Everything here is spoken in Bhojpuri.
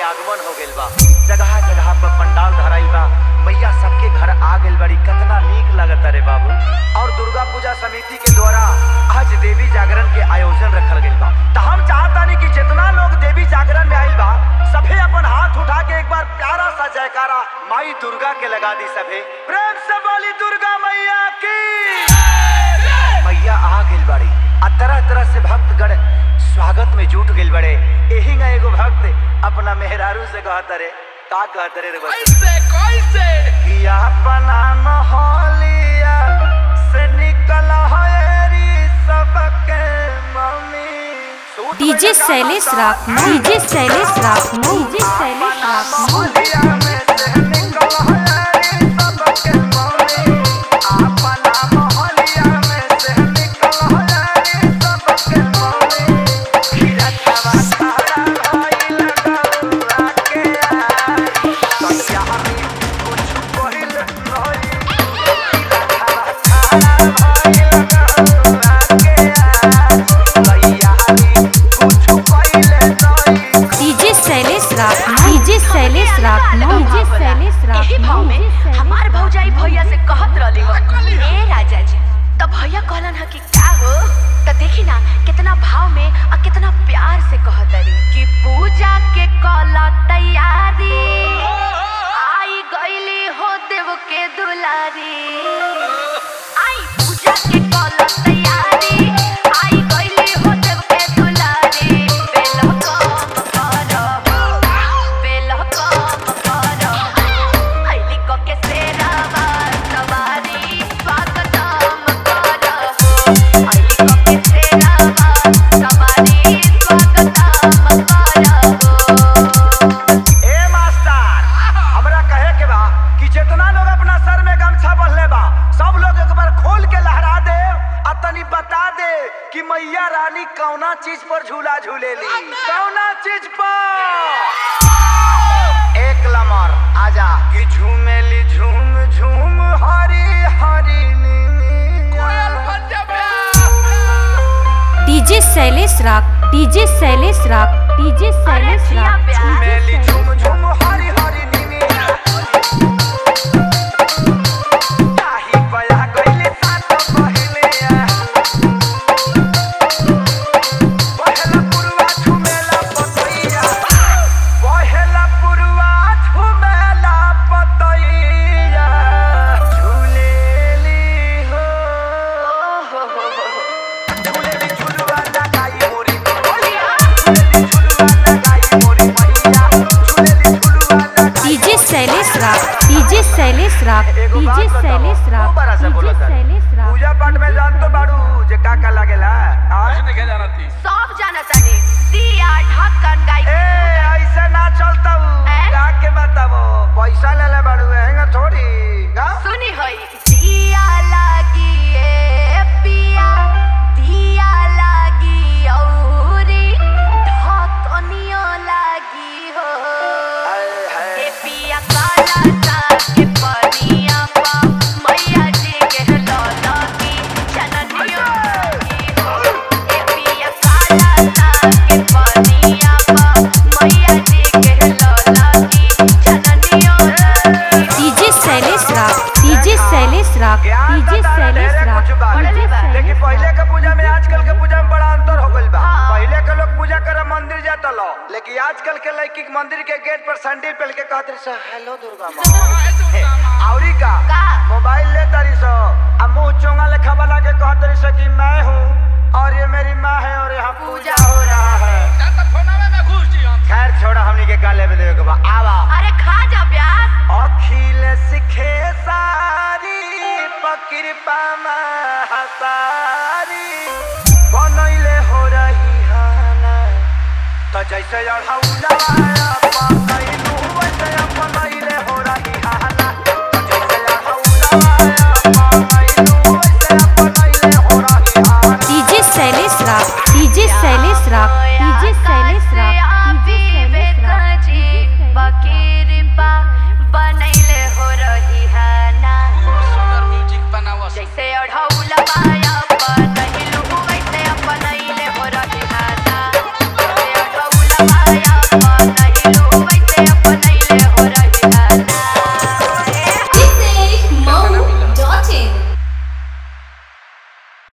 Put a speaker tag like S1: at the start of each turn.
S1: आगमन हो गइल बा जगह जगह पर पंडाल धराइल बा मैया सबके घर आ गइल बड़ी कितना नीक लगत रे बाबू और दुर्गा पूजा समिति के द्वारा आज देवी जागरण के आयोजन रखल गइल बा त हम चाहतानी कि जितना लोग देवी जागरण में आइल बा सभे अपन हाथ उठा के एक बार प्यारा सा जयकारा माई दुर्गा के लगा दी सभे प्रेम से बोली दुर्गा मैया की मैया आ गइल बाड़ी आ तरह तरह से भक्तगण स्वागत में जुट गइल बड़े एही ना एगो भक्त अपना मेहरारू से कहत रे का कहत रे रे बच्चा?
S2: कैसे कैसे
S1: कि अपना मोहलिया से निकल हरी सबके मम्मी
S3: डीजे शैलेश राखना डीजे शैलेश राखना डीजे शैलेश राखना
S1: मोहलिया में से निकल हरी सबके मम्मी अपना मोहलिया में से निकल हरी सबके मम्मी खिरतवा खड़ा भइल गौआ के आ सत्या हमी कुछ पहिल नहीं
S3: डीजे शैलेश राखना डीजे शैलेश राखना डीजे शैलेश
S4: एही
S3: राखना
S4: भाव में
S3: डीजे शैलेश
S4: हमार भौजाई भैया से कहत रहली हो ए राजा जी तब भैया कहलन ह कि का हो त देखी ना कितना भाव में और कितना प्यार से कहत रही कि पूजा के कला तैयारी आई गईली हो देव के दुलारी आई पूजा के कला तैयारी आई गईली हो देव के दुलारी बेल कम करब बेल कम करब आईली को के सेरावा सवारी स्वागतम करब आईली को के सेरावा सवारी स्वागतम करब
S1: ए मास्टर हमरा कहे के बा कि जितना लोग अपना सर में गमछा बंधले बा सब लोग एक बार खोल के लहरा दे आ तनी बता दे कि मैया रानी कौना चीज पर झूला झूलेली कौना चीज पर एक लमर आजा कि झूमेली झूम झूम हरी हरी नीनी
S2: कोयल बन जाबे
S3: डीजे शैलेश राख डीजे शैलेश राख डीजे शैलेश
S4: जिया
S3: राख
S4: प्यार।
S1: झूमेली झूम झूम हरी हरी नीनी ताही बया गइले सात पहिले पहला पुरवा झूमेला पतैया पहला पुरवा झूमेला पतैया झूलेली हो झूलेली झुलवा लगाई मोरी मैया झूलेली झुलवा लगाई मोरी मैया झूलेली झुलवा लगाई
S3: डीजे शैलेश राख डीजे शैलेश राख
S1: एगो
S3: डीजे
S1: बात बताओ,
S3: शैलेश राख
S1: खूब बड़ा सा
S3: डीजे
S1: बोलत है।
S3: शैलेश राख
S1: पूजा पाठ में जान तो बाड़ू जे का का लागेला आज
S2: कुछ नहीं जाना थी
S4: सब जानतानी दिया ढक्कन गाई
S1: ए ऐसे ना चलता
S4: ए?
S1: का के बताबो पैसा ले ले बाड़ू हैंगा थोड़ी का
S4: सुनी होई दिया लागी ए पिया दिया लागी औरी ढकनियो लागी हो
S1: हाय हाय
S4: ए पिया काला सा के पनिया पा मैया जी के लौला की चननियो लागी हो ए पिया काला सा के पनिया पा मैया जी के लौला की चननियो लागी हो।
S3: डीजे शैलेश राख डीजे शैलेश राख
S1: ज्ञान
S3: डीजे
S1: तो तारा
S3: शैलेश
S1: ढेरे
S3: राख
S1: कुछ बा।
S3: डीजे
S4: बा।
S3: शैलेश
S1: लेकिन पहले
S3: राख।
S1: के पूजा में आजकल के पूजा में बड़ा अंतर हो गइल बा
S4: हाँ।
S1: पहले के लोग पूजा करे मंदिर जाता लो लेकिन आजकल के लड़की के मंदिर के गेट पर सैंडल पहन के कहते रही सो हेलो दुर्गा माँ हे, औरी का
S4: का?
S1: मोबाइल ले तारी सो आ मुंह चोंगा लेखा बना के कहते रही सो कि मैं हूँ और ये मेरी माँ है और यहाँ पूजा हो रहा है
S2: जाता फोनावे में घुस जी हम
S1: खैर छोड़ा हमनी के काले में देवे के बा आवा
S4: अरे खा जा प्याज
S1: अखिल सिखे सारी पकिरपा हसारी बनैले हो रही हाना त जैसे अढ़ौला पकैले